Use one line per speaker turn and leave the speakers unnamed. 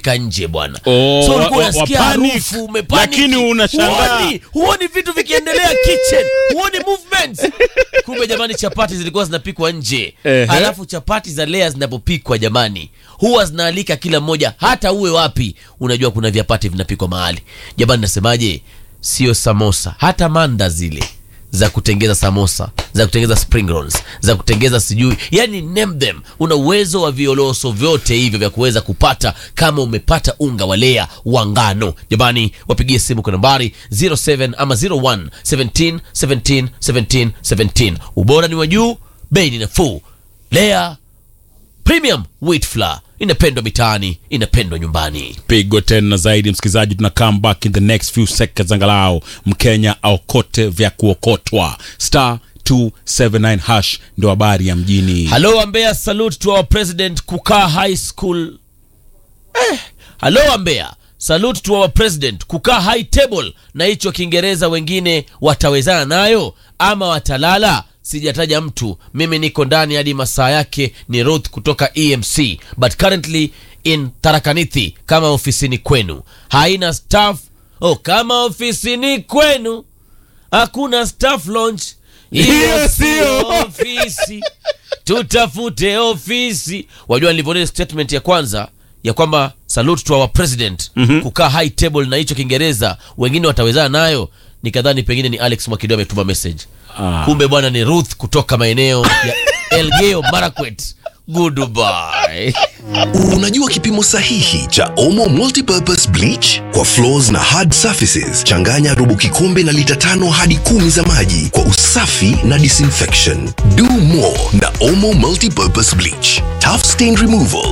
umefika nje bwana
Oh,
so ulikuwa
wa- wa-
unasikia
wapanic.
harufu umepanic.
Lakini unashangaa.
huoni, huoni vitu vikiendelea kitchen huoni movements kumbe jamani chapati zilikuwa zinapikwa nje
Ehe.
alafu chapati za lea zinapopikwa jamani huwa zinaalika kila mmoja hata uwe wapi unajua kuna vyapati vinapikwa mahali jamani nasemaje sio samosa hata manda zile za kutengeza samosa za kutengeza spring rolls za kutengeza sijui yani name them una uwezo wa violoso vyote hivyo vya kuweza kupata kama umepata unga wa lea wa ngano jamani wapigie simu kwa nambari 07 ama 01 17 17 17 17 ubora ni wa juu bei ni nafuu lea premium wheat flour inapendwa mitaani inapendwa nyumbani
pigo tena zaidi msikilizaji tuna come back in the next few seconds angalau mkenya aokote vya kuokotwa star 279 hash ndio habari ya mjini
halo ambea salute to our president kukaa high school eh, halo ambea salute to our president kukaa high table na hicho kiingereza wengine watawezana nayo ama watalala sijataja mtu mimi niko ndani hadi masaa yake ni ruth kutoka emc but currently in tarakanithi kama ofisini kwenu haina staff oh kama ofisini kwenu hakuna staff launch hiyo
Hiyo
sio
sio.
ofisi tutafute ofisi wajua nilivyoona statement ya kwanza ya kwamba salute to our president mm-hmm. kukaa high table na hicho kiingereza wengine watawezana nayo nikadhani pengine ni alex mwakido ametuma message
Ah.
kumbe bwana ni ruth kutoka maeneo ya elgeo marakwet goodbye
Unajua kipimo sahihi cha Omo Multipurpose Bleach kwa floors na hard surfaces? Changanya robo kikombe na lita tano hadi kumi za maji kwa usafi na disinfection. Do more na Omo Multipurpose Bleach. Tough stain removal